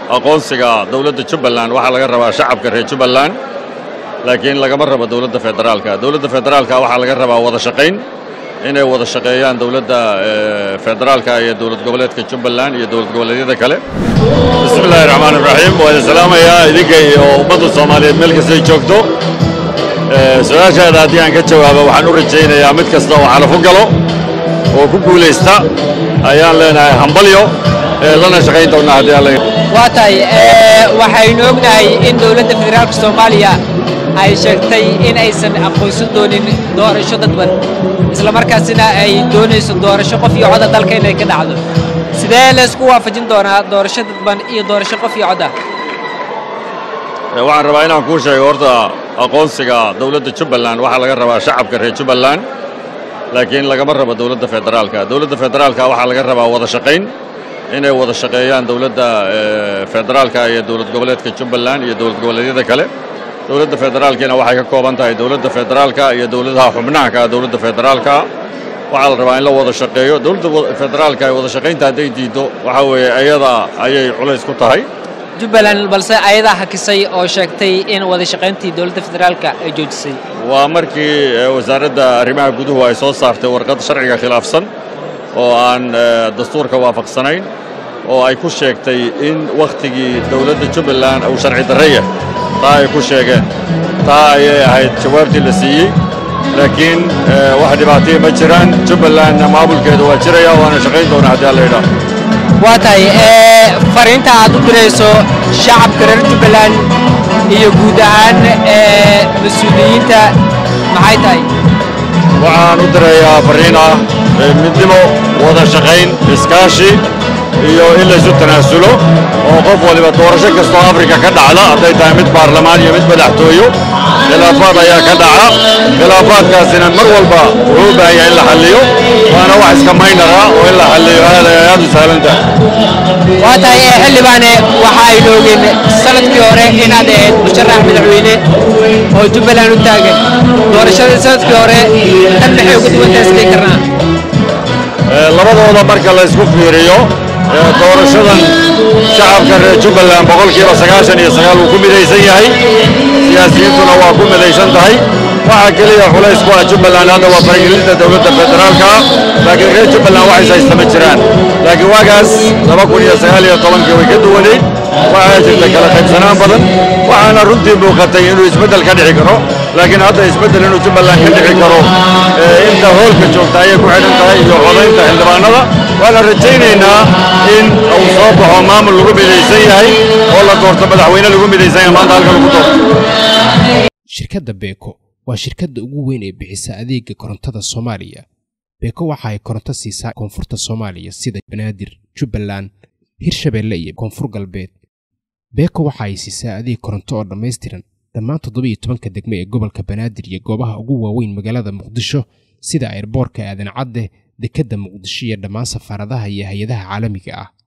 aqoonsiga dowladda jubbaland waxaa laga rabaa shacabka reer jubbaland laakiin lagama rabo dowladda federaalka dowladda federaalka waxaa laga rabaa wada shaqayn inay wada shaqeeyaan dowladda federaalka iyo dowlad goboleedka jubbaland iyo dowlad goboleedyada kale bismi illaahi raxmaan iraxiim waa idin salaamayaa idinka iyo ummadda soomaaliyeed meel kastay joogto su-aashaada haddii aan ka jawaabo waxaan u rajaynayaa mid kasta oo xalafo galo oo ku guulaysta ayaan leenahay hambalyo lana shaqayn doonnaa haddii alla waa tahay waxaynu ognahay in dowladda federaalka soomaaliya ay sheegtay in aysan aqoonsan doonin doorasho dadban isla markaasina ay doonayso doorasho qof iyo coda dalka inay ka dhacdo sidee laysku waafajin doonaa doorasho dadban iyo doorasho qof iyo coda waxaan rabaa inaan kuu sheego horta aqoonsiga dowladda jubbaland waxaa laga rabaa shacabka reer jubbaland laakiin lagama rabo dowladda federaalka dowladda federaalka waxaa laga rabaa wada shaqayn inay wada shaqeeyaan dowladda federaalka iyo dowlad goboleedka jubbaland iyo dowlad goboleedyada kale dowladda federaalkiina waxay ka kooban tahay dowladda federaalka iyo dowladaha xubnaha ka dowladda federaalka waxaa la rabaa in la wada shaqeeyo dowladda federaalka ay wada shaqaynta hadday diiddo waxaa weeye ayada ayay culays ku tahay jubbaland balse ayadaa hakisay oo sheegtay in wada shaqayntii dowladda federaalka ay joojisay waa markii wasaaradda arrimaha guduhu ay soo saartay warqad sharciga khilaafsan oo aan dastuurka waafaqsanayn oo ay ku sheegtay in wakhtigii dowladda jubbaland uu sharci darraya taa ay ku sheegeen taa ayay ahayd jawaabtii la siiyey laakiin wax dhibaataya ma jiraan jubbalandna maamulkeedu waa jiraya waana shaqayn doonaa haddii alla yidhaah waa tahay fariinta aad u dirayso shacabka reer jubbaland iyo guud ahaan mas-uuliyiinta maxay tahay waxaan u dirayaa farriin ah midnimo wada shaqayn iskaashi iyo in laysu tanaasulo oo qof waliba doorasho kastoo afrika ka dhacda hadday tahay mid baarlamaan iyo mid madaxtooyo khilaafaad ayaa ka dhaca khilaafaadkaasina mar walba wuxuu u baahan yahay in la xalliyo waana wax iska maynara oo in la xalliyo aad ay aad u sahlan tahay waa tahay xildhibaane waxa aynu ogeen sanadkii hore inaad ahayd musharax madaxweyne oo jubbaland u taagan doorashadii sanadkii hore tan maxay uga duwantahay isdhihi karnaa labadooda marka la isku fiiriyo doorashadan shacabka reer jubbaland boqolkiiba sagaashan iyo sagaal wuu ku midaysan yahay siyaasiyiintuna waa ku midaysan tahay waxaa keliya culays ku ah jubbaland hadda waa faragelinta dowladda federaalka laakiin reer jubbaland waxays haysta ma jiraan laakiin waagaas laba kun iyo sagaal iyo tobankii way ka duwanayd waxaa jirta kala qaybsanaan badan waxaana runtii muuqatay inuu isbeddel ka dhici karo laakiin hadda isbeddel inuu jubbaland ka dhici karo inta hoolka joogta ayay ku xidhan tahay iyo codaynta xildhibaanada waana rajaynaynaa in uu soo baxo maamul lagu midaysan yahay oo la doorto madaxweyne lagu midaysan yahay maanta halka lagu doorto shirkadda beeko waa shirkadda ugu weyn ee bixisa adeega korontada soomaaliya beeko waxa ay koronto siisaa koonfurta soomaaliya sida banaadir jubbaland hirshabeelle iyo koonfur galbeed beeko waxa ay siisaa adeeg koronto oo dhammaystiran dhammaan toddoba iyo tobanka degme ee gobolka banaadir iyo goobaha ugu waaweyn magaalada muqdisho sida airboorka aadan cadde dekedda muqdisho iyo dhammaan safaaradaha iyo hay-adaha caalamiga ah